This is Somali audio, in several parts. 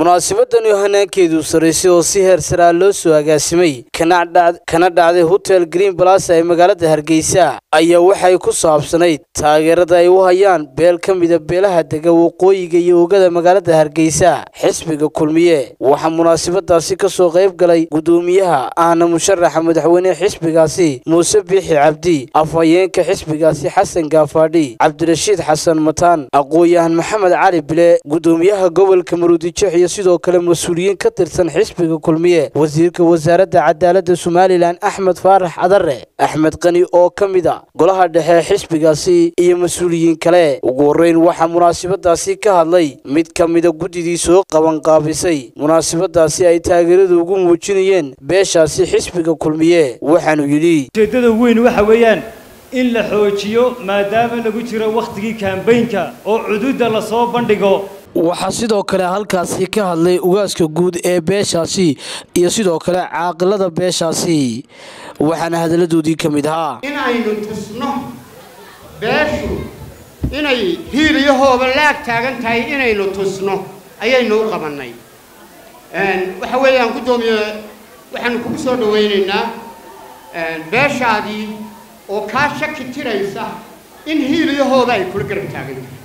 munaasabadani hanaankeedu saraysay oo si heer saraa loo soo agaasimay kana dhacday hotel green balasa ee magaalada hargeysa ayaa waxay ku saabsanayd taageerada ay u hayaan beel ka mida beelaha dega waqooyiga iyo oogada magaalada hargeysa xisbiga kulmiye waxaa munaasabadaasi ka soo qayb galay gudoomiyaha ahna musharaxa madaxweynehe xisbigaasi muuse biixi cabdi afhayeenka xisbigaasi xasan gaafaadhi cabdirashiid xasan mataan aqoon-yahan maxamed cali bile gudoomiyaha gobolka maruudijeex iyo sidoo kale mas-uuliyiin ka tirsan xisbiga kulmiye wasiirka wasaaradda cadaaladda somalilan axmed faarax cadare axmed qani oo ka mid a golaha dhexe xisbigaasi iyo mas-uuliyiin kale ugu horreyn waxaa munaasabadaasi ka hadlay mid ka mida guddidii soo qabanqaabisay munaasabadaasi ay taageerada ugu muujinayeen beeshaasi xisbiga kulmiye waxaanu yidhi ujeeddada weyn waxa weeyaan in la xoojiyo maadaama lagu jiro wakhtigii kaambaynka oo cuduudda lasoo bandhigo waxaa sidoo kale halkaasi ka hadlay ugaaska guud ee beeshaasi iyo sidoo kale caaqilada beeshaasi waxaana hadalladoodii ka mid ahaa in aynu tusno beeshu inay hiil iyo hooba laag taagan tahay inaynu tusno ayaynu u qabannay waxa weeyaan guddoomiye waxaanu kugu soo dhawaynaynaa beeshaadii oo kaa shaki tiraysa in hiil iyo hooba ay kula garab taagan tahay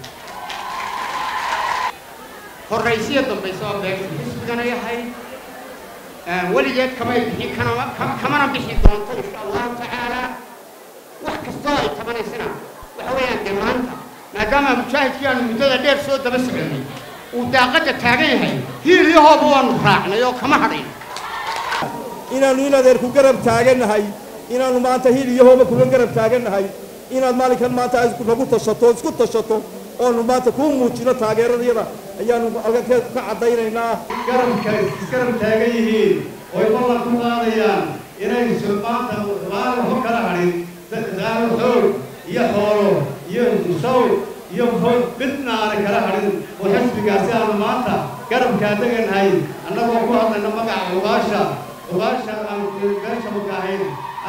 horraysiya dambaysa oo beeshu xisbigana yahay weligeed kamay bixi kanama kamana bixi doonto insha allahu tacaala wax kastoo ay tabanaysana waxa weeyaan dee maanta maadaama mujaahidkii aanu muddada dheer soo daba soconay uu daaqadda taagan yahay hiil iyo hooba waanu raacnay oo kama hadhayn inaannu in adeer ku garab taagannahay inaannu maanta hiil iyo hooba kuga garab taagannahay inaad maalinkan maanta nagu tashato isku tashato oonu maanta kuu muujino taageeradayada ayaanu alkankeed ka caddaynaynaa garabka isgarab taagan yihiin oy ballan ku qaadayaan inaysu maanta laana ho kala hadhin daalo xoog iyo xoolo iyo saw iyo hoog midna aanay kala hadhin oo xisbigaasi aanu maanta garabkaa degannahay annagoo ku hadlayna magaca ugaasha ugaasha aan beesha makahayn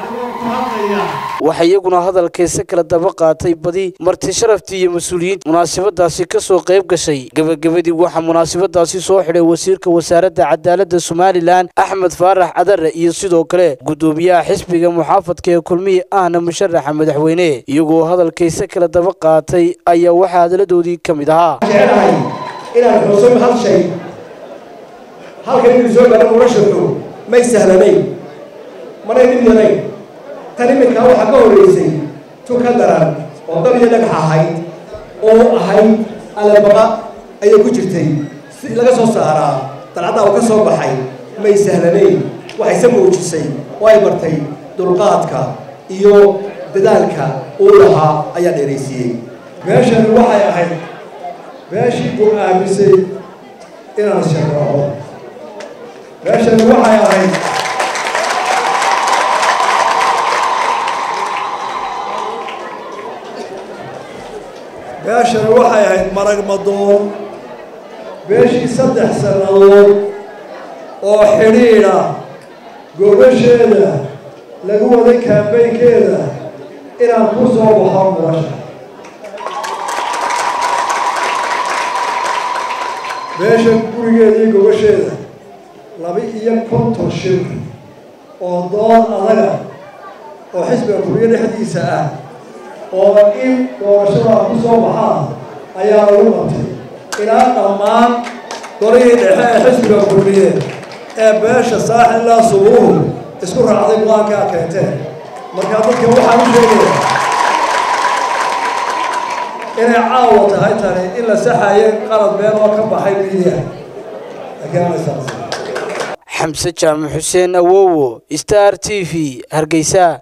waxaa iyaguna hadalkayse kala daba qaatay badi marti sharaftii iyo mas-uuliyiinta munaasabadaasi ka soo qayb gashay gebagabadii waxaa munaasabadaasi soo xidhay wasiirka wasaaradda cadaaladda somalilan axmed faarax cadare iyo sidoo kale guddoomiyaha xisbiga muxaafadka ee kulmihi ahna musharaxa madaxweyne iyagoo hadalkayse kala daba qaatay ayaa waxaa hadalladoodii ka mid ahaa jecelahay inaan xusuuno hal shay halkan inuu soo gaaro noloshoodu may sahlanayn manay dhib yarayn tan iminkaa waxaa ka horraysay tuka daran oo dab iyo dhagax ahayd oo ahayd alabaqa ayay ku jirtay si laga soo saaraa dalcaddaa uu ka soo baxay may sahlanayn waxayse muujisay oo ay bartay dulqaadka iyo dadaalka uu lahaa ayaa dheeraysiiyey meeshani waxay ahayd meeshii uu aamisay inaan sharaxo meeshani waxay ahayd meeshani waxay ahayd marag madoon beeshii saddex sannadood oo xidhiidha gobasheeda lagu waday kaambaynkeeda inaan ku soo baxo nolosha beesha gurigeeda iyo gobasheeda laba iyo konton shir oo dood adaga oo xisbiga kuriyo dhexdiisa ah oo in doorashadaa ku soo baxaa ayaa lagu qabtay ilaa dhammaan golihii dhexe ee xisbiga kulmiye ee beesha saaxilaa subuuhu isku raacday go-aankaa keenteen markaa dadka waxaan u sheegaya inay caawa tahay tani in la saxayo qalad been oo ka baxay midiya xamse jaamac xuseen awowo star t v hargeysa